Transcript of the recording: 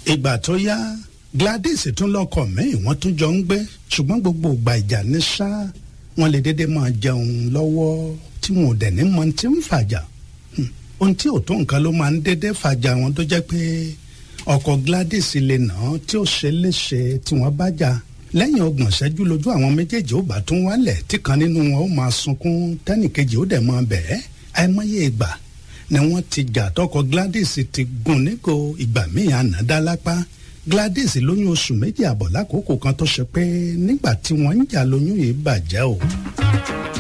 ìgbà tó yá Gladys tún lọ́kọ míì wọ́n tún jọ ń gbé ṣùgbọ́n gbogbo ìgbà ìjà ní ṣá wọ́n lè dédé máa jẹun lọ́wọ́ tí wọn ò dẹ̀ ní mọ tí ń fàjà ohun tí ò tó nǹkan ló máa ń dédé fàjà wọn tó jẹ́ pé ọkọ Gladys lè nà án tí ó ṣe léṣe tí wọ́n bá jà lẹ́yìn ọgbọ̀n ṣẹ́jú lójú àwọn méjèèjì ó bá tún wálẹ̀ tí kan nínú wọn ó máa sunkún tẹ́nìkejì ó dẹ̀ máa bẹ̀ẹ́ àìmọye ìgbà ni wọ́n ti jà tọkọ Gladys ti gún nígò ìgbà míì ànádá lápá Gladys lóyún oṣù méjì àbọ̀ lákòókò kan tó ṣe pé nígbà tí wọ́n ń jà lóyún yìí bàjẹ́ o.